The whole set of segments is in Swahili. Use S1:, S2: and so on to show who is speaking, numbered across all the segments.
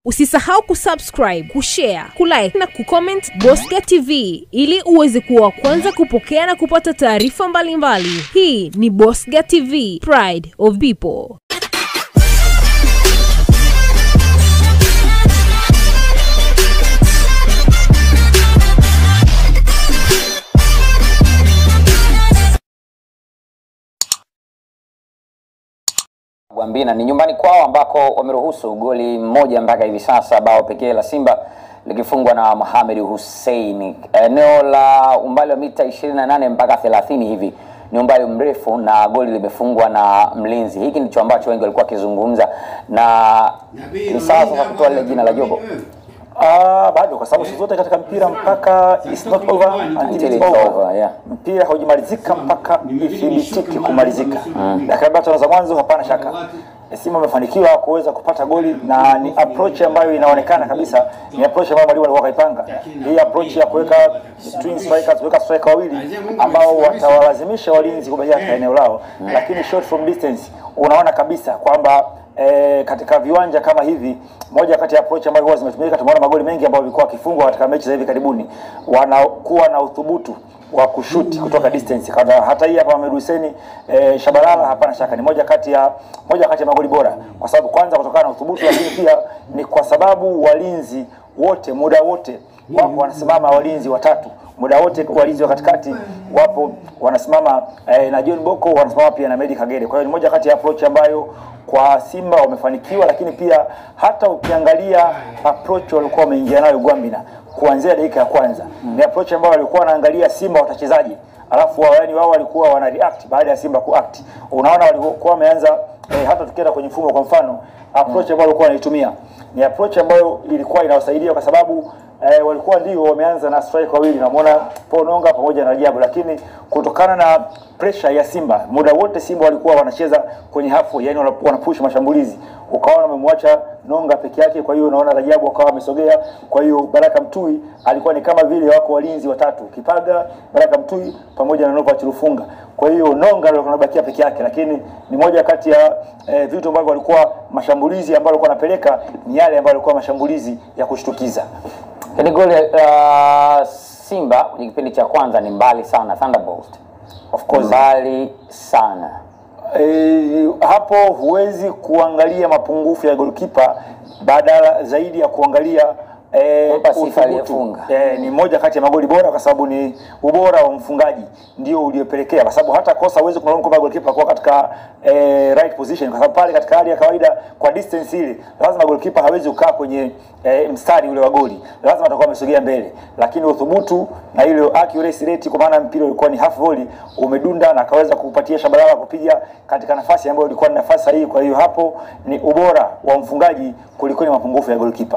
S1: Usisahau kusubscribe, kushare, kulike na kucomment Bosca TV ili uweze kuwa wa kwanza kupokea na kupata taarifa mbalimbali. Hii ni Bosca TV, Pride of People.
S2: Gwambina ni nyumbani kwao ambako wameruhusu goli moja mpaka hivi sasa, bao pekee la Simba likifungwa na Mohamed Hussein. Eneo la umbali wa mita 28 mpaka 30 hivi ni umbali mrefu, na goli limefungwa na mlinzi. Hiki ndicho ambacho wengi walikuwa wakizungumza, na ni sawa sasa kutoa lile jina la Jobo
S3: Ah, bado kwa sababu siku zote katika mpira mpaka it's not over until
S2: Until
S3: it's
S2: it's
S3: over.
S2: over, yeah.
S3: Mpira haujamalizika mpaka ithibitike kumalizika. Dakika tatu za mwanzo, hapana shaka Simba amefanikiwa kuweza kupata goli na ni approach ambayo inaonekana kabisa ni approach ambayo mwalimu alikuwa kaipanga. Hii approach ya kuweka twin strikers, kuweka striker wawili ambao watawalazimisha walinzi kubaki katika eneo lao, lakini shot from distance unaona kabisa kwamba e, katika viwanja kama hivi, moja kati ya approach ambayo huwa zimetumika, tumeona magoli mengi ambayo yalikuwa yakifungwa katika mechi za hivi karibuni, wanakuwa na uthubutu wa kushuti kutoka distance. Kada, hata hii hapa Mohamed Hussein e, Shabalala, hapana shaka ni moja kati ya moja kati ya magoli bora, kwa sababu kwanza kutokana na uthubutu, lakini pia ni kwa sababu walinzi wote muda wote wapo wanasimama walinzi watatu muda wote walinzi wa katikati wapo wanasimama eh, na John Boko wanasimama pia na Medi Kagere. Kwa hiyo ni moja kati ya approach ambayo kwa Simba wamefanikiwa, lakini pia hata ukiangalia approach walikuwa wameingia nayo Gwambina kuanzia dakika ya kwanza ni approach ambayo walikuwa wanaangalia Simba watachezaji, alafu wao yani wao walikuwa wana react baada ya Simba kuact. Unaona walikuwa wameanza eh, hata tukienda kwenye mfumo kwa mfano approach ambayo walikuwa wanaitumia ni approach ambayo ilikuwa inawasaidia kwa sababu eh, walikuwa ndio wameanza na strike wawili, namwona Pononga pamoja na Rajabu, lakini kutokana na pressure ya Simba muda wote Simba walikuwa wanacheza kwenye halfway, yani wana- wanapush mashambulizi, ukaona wamemwacha Nonga peke yake. Kwa hiyo unaona Rajabu akawa amesogea. Kwa hiyo Baraka Mtui alikuwa ni kama vile wako walinzi watatu, Kipaga, Baraka Mtui pamoja na Nova Chirufunga. Kwa hiyo Nonga ndio alikuwa anabakia peke yake, lakini ni moja kati ya eh, vitu ambavyo walikuwa mashambulizi ambayo walikuwa wanapeleka ni yale ambayo walikuwa mashambulizi ya kushtukiza.
S2: Hili goli uh, Simba kwenye kipindi cha kwanza ni mbali sana, Thunderbolt
S3: Of course.
S2: mbali sana
S3: E, hapo huwezi kuangalia mapungufu ya goalkeeper badala zaidi ya kuangalia e,
S2: Kumpa sifa
S3: uthubutu.
S2: aliyefunga.
S3: E, ni moja kati ya magoli bora kwa sababu ni ubora wa mfungaji ndio uliopelekea, kwa sababu hata kosa huwezi kulaumu kwamba goalkeeper kwa katika e, right position, kwa sababu pale katika hali ya kawaida kwa distance ile lazima goalkeeper hawezi kukaa kwenye e, mstari ule wa goli, lazima atakuwa amesogea mbele, lakini uthubutu na ile accuracy rate, kwa maana mpira ulikuwa ni half volley, umedunda na akaweza kupatia Shabalala kupiga katika nafasi ambayo ilikuwa ni nafasi sahihi. Kwa hiyo hapo ni ubora wa mfungaji kuliko ni mapungufu ya goalkeeper.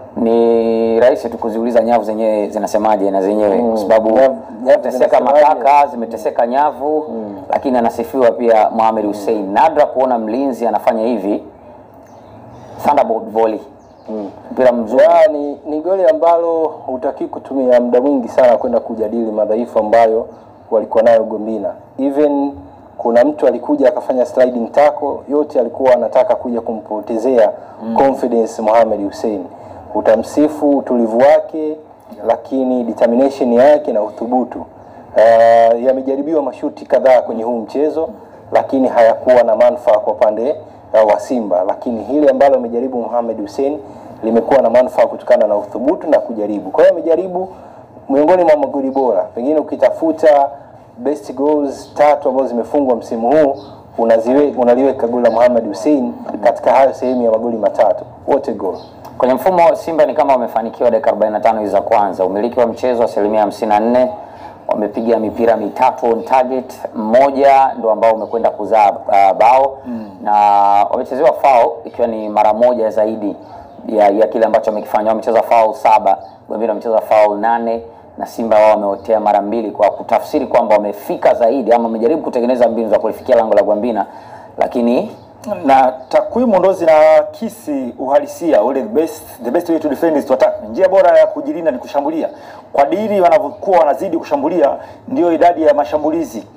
S2: ni rahisi tu kuziuliza nyavu zenyewe zinasemaje na zenyewe kwa sababu
S4: Nyavu- nyavu
S2: zimeteseka
S4: zinasemaje?
S2: makaka zimeteseka nyavu lakini anasifiwa pia Mohamed Hussein nadra kuona mlinzi anafanya hivi Thunderbolt volley mpira mzuri
S4: Ya, ni, ni goli ambalo hutaki kutumia muda mwingi sana kwenda kujadili madhaifu ambayo walikuwa nayo Gombina. Even kuna mtu alikuja akafanya sliding tackle, yote alikuwa anataka kuja kumpotezea confidence Mohamed Hussein. Utamsifu utulivu wake, lakini determination yake na uthubutu. Uh, yamejaribiwa mashuti kadhaa kwenye huu mchezo, lakini hayakuwa na manufaa kwa upande uh, wa Simba, lakini hili ambalo amejaribu Mohamed Hussein limekuwa na manufaa kutokana na uthubutu na kujaribu. Kwa hiyo amejaribu miongoni mwa magoli bora, pengine ukitafuta best goals tatu ambazo zimefungwa msimu huu unaziwe, unaliweka goli la Mohamed Hussein katika hayo sehemu ya magoli matatu, wote goal.
S2: kwenye mfumo Simba ni kama wamefanikiwa dakika 45 hizi za kwanza umiliki wa mchezo asilimia 54 wamepiga mipira mitatu on target mmoja ndo ambao umekwenda kuzaa uh, bao na wamechezewa foul ikiwa ni mara moja zaidi ya, ya kile ambacho wamekifanya wamecheza foul saba wengine wamecheza foul nane na Simba wao wameotea mara mbili kwa kutafsiri kwamba wamefika zaidi ama wamejaribu kutengeneza mbinu za kulifikia lango la Gwambina lakini
S3: na takwimu ndo zinakisi uhalisia ule the best, the best way to defend is to attack. Njia bora ya kujilinda ni kushambulia. Kwa diri wanavyokuwa wanazidi kushambulia, ndio idadi ya mashambulizi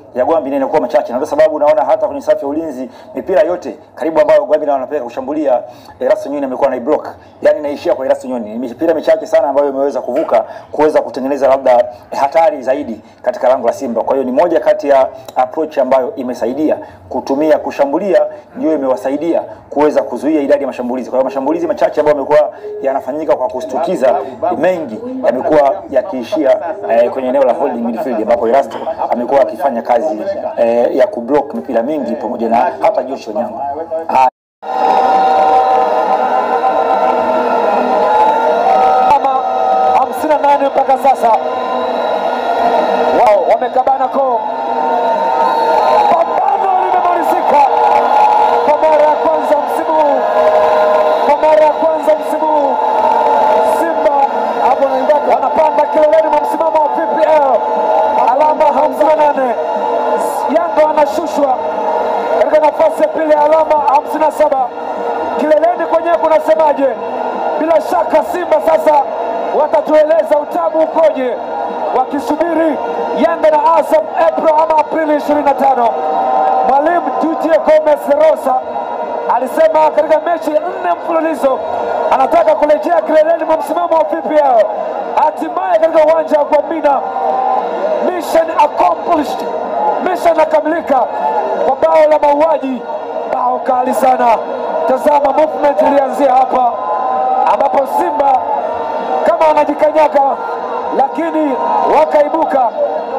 S3: ya Gwambina inakuwa machache, na ndio sababu unaona hata kwenye safu ya ulinzi mipira yote karibu ambayo Gwambina wanapeleka kushambulia Erasto Nyoni amekuwa na block, yani inaishia kwa Erasto Nyoni. Ni mipira michache sana ambayo imeweza kuvuka kuweza kutengeneza labda hatari zaidi katika lango la Simba. Kwa hiyo ni moja kati ya approach ambayo imesaidia kutumia kushambulia, ndio imewasaidia kuweza kuzuia idadi ya mashambulizi. Kwa hiyo mashambulizi machache ambayo yamekuwa yanafanyika kwa kustukiza, mengi yamekuwa yakiishia eh, kwenye eneo la holding midfield ambapo Erasto amekuwa akifanya kazi eh, ya kublock mipira mingi pamoja na hata Joshua Nyama. Ah,
S5: kama hamsini na nane mpaka sasa wao wamekabana koo. Pambano limemalizika kwa mara ya kwanza msimu huu, kwa mara ya kwanza msimu huu Simba hapo naibaka wanapanda kileleni mwa msimamo wa PPL alama 58. Yanga wanashushwa katika nafasi ya pili ya alama 57. Kileleni kwenyewe kunasemaje? Bila shaka Simba sasa watatueleza utamu ukoje, wakisubiri Yanga na Azam April ama Aprili 25. Mwalimu Didier Gomez Rosa alisema katika mechi nne mfululizo anataka kurejea kileleni mwa msimamo wa PPL. Hatimaye katika uwanja wa Gwambina, mission accomplished, mission inakamilika kwa bao la mauaji, bao kali sana. Tazama movement ilianzia hapa ambapo Simba kama wanajikanyaga, lakini wakaibuka.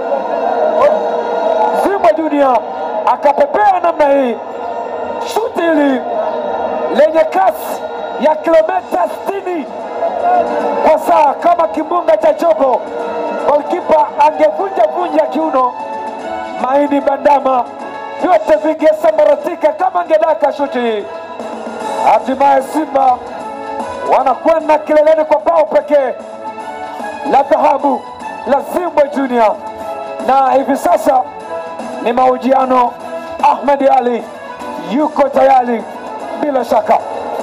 S5: Simba Junior akapepea namna hii, shuti hili lenye kasi ya kilomita 60 kwa saa kama kimbunga cha chopo, golkipa angevunja vunja kiuno, maini bandama vyote vingesambaratika kama angedaka shuti hii. Hatimaye Simba wanakwenda kileleni kwa bao pekee la dhahabu la Zimbwe Junior, na hivi sasa ni mahojiano. Ahmed Ali yuko tayari bila shaka.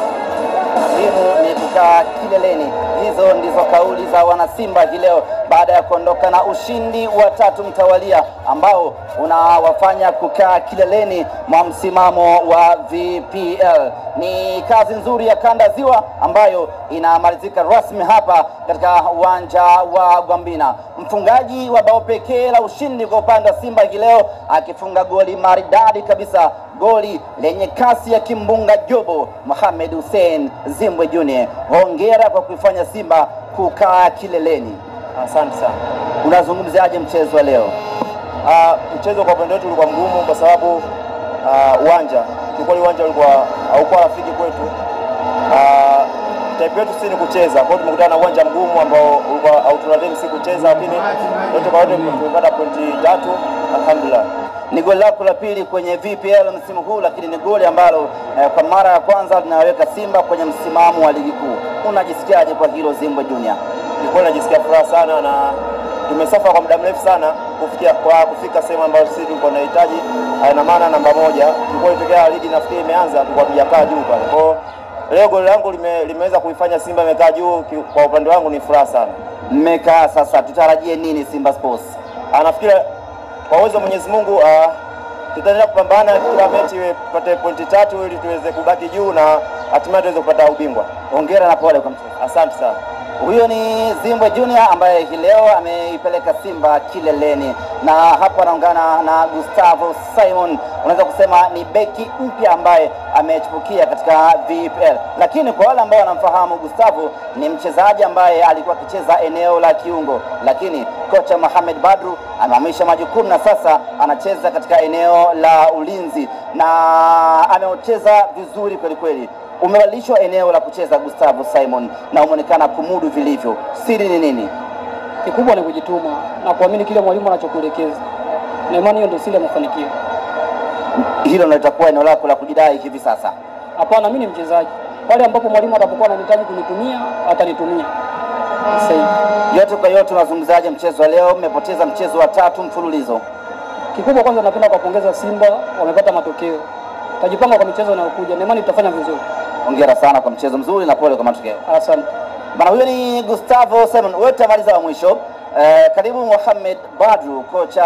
S6: Muhimu ni kukaa kileleni. Hizo ndizo kauli za wanasimba hii leo baada ya kuondoka na ushindi wa tatu mtawalia ambao unawafanya kukaa kileleni mwa msimamo wa VPL. Ni kazi nzuri ya kanda ziwa ambayo inamalizika rasmi hapa katika uwanja wa Gwambina. Mfungaji wa bao pekee la ushindi kwa upande wa Simba hii leo akifunga goli maridadi kabisa goli lenye kasi ya kimbunga Jobo Mohamed Hussein Zimbwe Junior. Hongera kwa kuifanya Simba kukaa kileleni.
S7: Asante sana.
S6: Unazungumziaje mchezo wa leo?
S7: Ah, mchezo kwa upande wetu ulikuwa mgumu kwa sababu ah, uwanja kiukweli, uwanja ulikuwa haukuwa rafiki kwetu. Ah, type yetu si ni kucheza, kwa hiyo tumekutana na uwanja mgumu ambao ulikuwa hautuladeni si kucheza, lakini yote kwa yote tumepata pointi tatu, alhamdulillah.
S6: Ni goli lako la pili kwenye VPL msimu huu, lakini ni goli ambalo eh, kwa mara ya kwanza linaweka Simba kwenye msimamo wa ligi kuu. Unajisikiaje kwa hilo Zimbwe Junior?
S7: Nilikuwa najisikia furaha sana na tumesafa kwa muda mrefu sana kufikia kwa kufika sehemu ambayo sisi tulikuwa tunahitaji. Ah, Ina maana namba moja tulikuwa itokea ligi nafikiri imeanza, tulikuwa tujakaa juu pale. Kwa hiyo leo goli langu lime, limeweza kuifanya Simba imekaa juu. ki- Kwa upande wangu ni furaha sana.
S6: Mmekaa sasa, tutarajie nini Simba Sports?
S7: Ah, nafikiri kwa uwezo wa Mwenyezi Mungu ah, tutaendelea kupambana kila mechi iwe tupate pointi tatu ili tuweze kubaki juu na hatimaye tuweze kupata ubingwa.
S6: Hongera na pole kwa mchezo.
S7: Asante sana.
S6: Huyo ni Zimbwe Junior ambaye hii leo ameipeleka Simba kileleni, na hapo anaungana na Gustavo Simon. Unaweza kusema ni beki mpya ambaye amechipukia katika VPL, lakini kwa wale ambao wanamfahamu Gustavo ni mchezaji ambaye alikuwa akicheza eneo la kiungo, lakini kocha Mohamed Badru amehamisha majukumu na sasa anacheza katika eneo la ulinzi na amecheza vizuri kweli kweli umebadilishwa eneo la kucheza Gustavo Simon na umeonekana kumudu vilivyo. Siri ni nini?
S8: Kikubwa ni kujituma na kuamini kile mwalimu anachokuelekeza, na imani hiyo ndio siri ya mafanikio.
S6: Hilo ndio litakuwa eneo lako la kujidai hivi sasa.
S8: Hapana, mimi ni mchezaji. Pale ambapo mwalimu atapokuwa anahitaji kunitumia, atanitumia. Sasa hivi
S6: Yote kwa yote, unazungumzaje mchezo wa leo? Mmepoteza mchezo wa tatu mfululizo.
S8: kikubwa, kwanza napenda kuwapongeza Simba, wamepata matokeo. Tajipanga kwa michezo inayokuja, na imani tutafanya vizuri.
S6: Hongera sana kwa mchezo mzuri na pole kwa matokeo.
S8: Asante.
S6: Bana, huyo ni Gustavo Simon. Wewe utamaliza wa mwisho Eh, karibu Mohamed Badru, kocha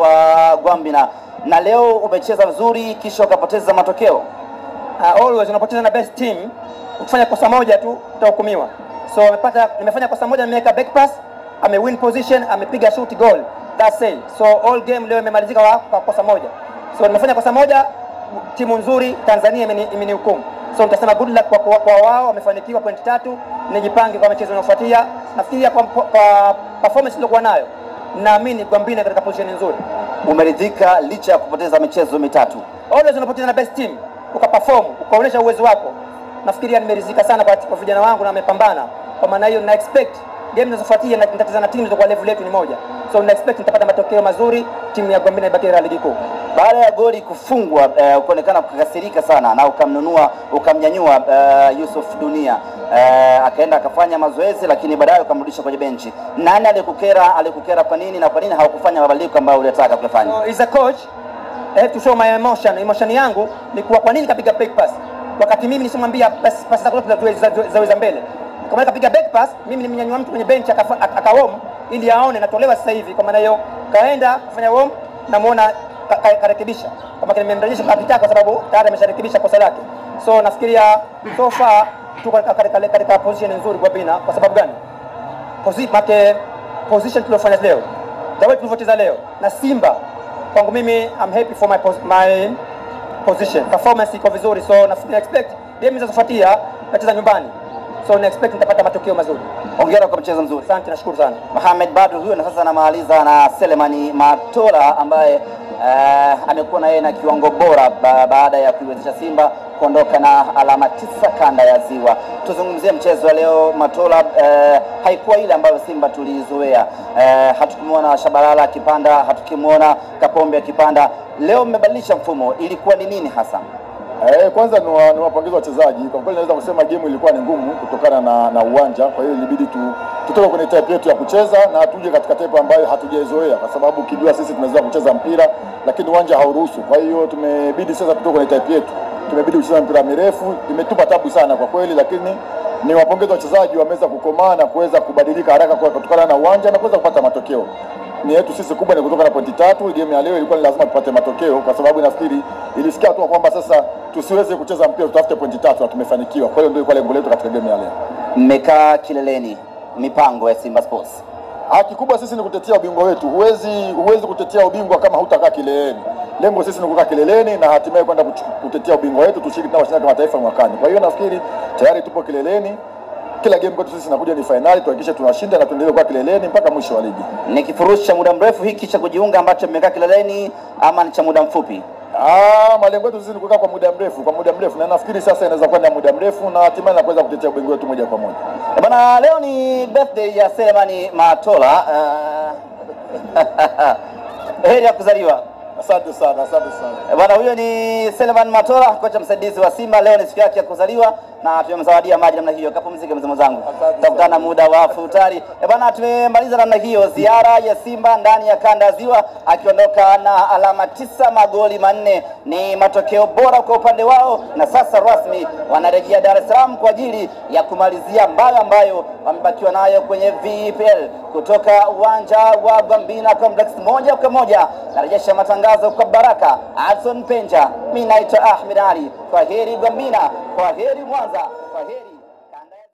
S6: wa Gwambina, na leo umecheza vizuri kisha ukapoteza matokeo.
S9: uh, always unapoteza na best team ukifanya kosa moja tu utahukumiwa so amepata nimefanya kosa moja nimeweka back pass ame win position amepiga shoot goal that's it so all game leo imemalizika kwa, kwa kosa moja so nimefanya kosa moja timu nzuri Tanzania imeni- imenihukumu so nitasema good luck kwa, kwa, kwa wao wamefanikiwa point tatu nijipange kwa michezo inayofuatia nafikiria kwa, kwa, kwa performance iliyokuwa nayo naamini Gwambina katika position nzuri
S6: Umeridhika licha ya kupoteza michezo mitatu.
S9: always unapoteza na best team ukaperform ukaonyesha uwezo wako nafikiria nimeridhika sana kwa, kwa vijana wangu na wamepambana kwa maana hiyo na expect game zinazofuatia na nitacheza na timu kwa level yetu ni moja so na expect nitapata matokeo mazuri timu ya Gwambina ibaki katika ligi kuu
S6: Baada ya goli kufungwa eh, ukaonekana kukasirika sana na ukamnunua ukamnyanyua eh, Yusuf Dunia eh, akaenda akafanya mazoezi, lakini baadaye ukamrudisha kwenye benchi. Nani alikukera? Alikukera kwa nini na kwa nini haukufanya mabadiliko ambayo ulitaka kuyafanya?
S9: so, is a coach I have to show my emotion emotion yangu ni kuwa kwa nini kapiga back pass wakati mimi nisimwambia pasi pasi zako zote za- za- zaweza mbele kama yeye kapiga back pass mimi nimnyanyua mtu kwenye bench akafa- aka aka warm ili aone natolewa sasa hivi kwa maana hiyo kaenda kufanya warm namuona ka- ka- karekebisha kama kile nimemrejesha kapita kwa sababu tayari amesharekebisha kosa lake so nafikiria so far tuko katika- katika katika position nzuri kwa Bina kwa sababu gani Posi- make position tuliofanya leo the way tulivyocheza leo na Simba kwangu mimi I'm happy for my, pos my position performance iko vizuri so na na expect game zinazofuatia nacheza nyumbani so na expect nitapata matokeo mazuri
S6: Hongera kwa mchezo mzuri.
S9: asante nashukuru sana
S6: Mohamed Badru huyo, na sasa anamaliza na Selemani Matola ambaye eh, amekuwa na yeye na kiwango bora ba, baada ya kuiwezesha Simba kuondoka na alama tisa kanda ya Ziwa. Tuzungumzie mchezo wa leo. Matola eh, haikuwa ile ambayo Simba tulizoea. Eh, hatukumwona Shabalala akipanda, hatukimwona Kapombe akipanda. Leo mmebadilisha mfumo, ilikuwa ni nini hasa?
S10: Eh, kwanza ni wa- ni wapongeze wachezaji. Kwa kweli naweza kusema game ilikuwa ni ngumu kutokana na, na uwanja. Kwa hiyo ilibidi tu tutoke kwenye type yetu ya kucheza na tuje katika type ambayo hatujaizoea, kwa sababu ukijua sisi tunaweza kucheza mpira lakini uwanja hauruhusu. Kwa hiyo tumebidi sasa tutoke kwenye type yetu, tumebidi kucheza mpira mirefu. Imetupa tabu sana kwa kweli, lakini ni wapongeze wachezaji, wameweza kukomaa na kuweza kubadilika haraka kwa kutokana na uwanja na kuweza kupata matokeo ni yetu sisi kubwa ni kutoka na pointi tatu. Game ya leo ilikuwa ni lazima tupate matokeo, kwa sababu nafikiri ilisikia tu kwamba sasa tusiweze kucheza mpira, tutafute pointi tatu na tumefanikiwa. Kwa hiyo ndio ilikuwa lengo letu katika game ya leo.
S6: Mmekaa kileleni, mipango ya Simba Sports
S10: Ah, kikubwa sisi ni kutetea ubingwa wetu. Huwezi huwezi kutetea ubingwa kama hutakaa kileleni. Lengo sisi ni kukaa kileleni na hatimaye kwenda kuchu- kutetea ubingwa wetu, tushiriki na mashindano ya kimataifa mwakani. Kwa hiyo nafikiri tayari tupo kileleni. Kila game kwetu sisi inakuja ni fainali, tuhakikishe tunashinda na tuendelee kuwa kileleni mpaka mwisho wa ligi.
S6: ni kifurushi cha muda mrefu hiki cha kujiunga ambacho mmekaa kileleni ama ni cha muda mfupi?
S10: Ah, malengo yetu sisi ni kukaa kwa muda mrefu, kwa muda mrefu, na nafikiri sasa inaweza kuwa ni muda mrefu na hatimaye na kuweza kutetea ubingwa wetu moja kwa moja.
S6: Eh, Bwana, leo ni birthday ya Selemani Matola. Uh, heri ya kuzaliwa.
S10: Asante sana, asante sana.
S6: Eh, Bwana, huyo ni Seleman Matola, kocha msaidizi wa Simba. Leo ni siku yake ya kuzaliwa na tumemzawadia maji namna hiyo. Kapumzike mzee mwenzangu, tutakutana muda wa futari. Eh, Bwana, tumemaliza namna hiyo ziara ya Simba ndani ya kanda ya Ziwa, akiondoka na alama tisa, magoli manne. Ni matokeo bora kwa upande wao, na sasa rasmi wanarejea Dar es Salaam kwa ajili ya kumalizia mbao ambayo wamebakiwa nayo kwenye VPL kutoka uwanja wa Gambina Complex. Moja kwa moja narejesha matangazo kwa Baraka Adson Penja. Mimi naitwa Ahmed Ali. Kwa heri Gambina, kwa heri Mwanza, kwa heri